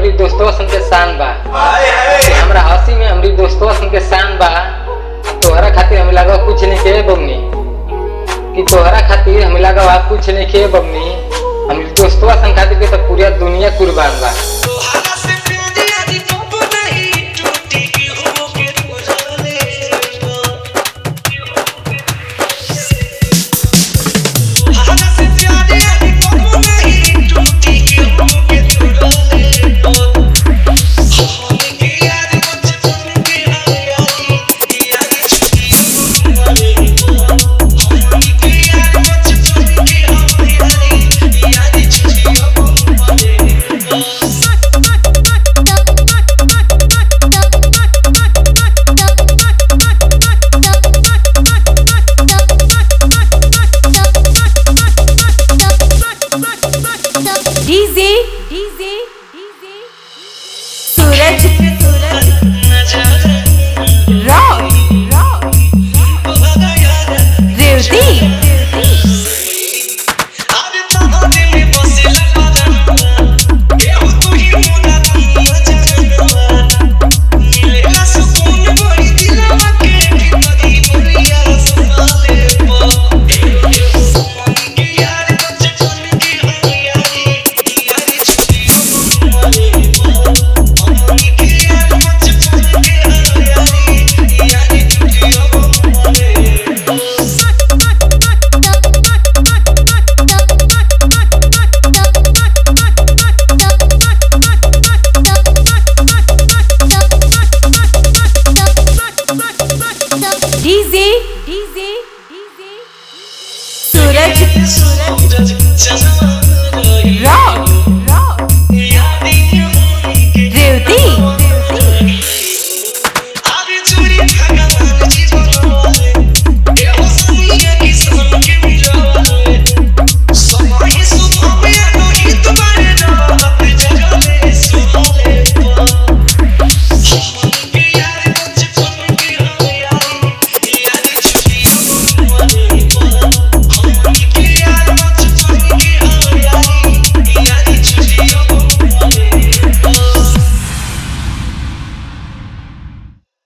हमरी दोस्तवा सन के शान बा हाय हाय हमरा हंसी में हमरी दोस्तवा सन के शान बा तोहरा खातिर हमें लगा कुछ नहीं के बमनी कि तोहरा खातिर हमें लगा कुछ नहीं के बमनी हमरी दोस्तवा सन खातिर के तो पूरा दुनिया कुर्बान बा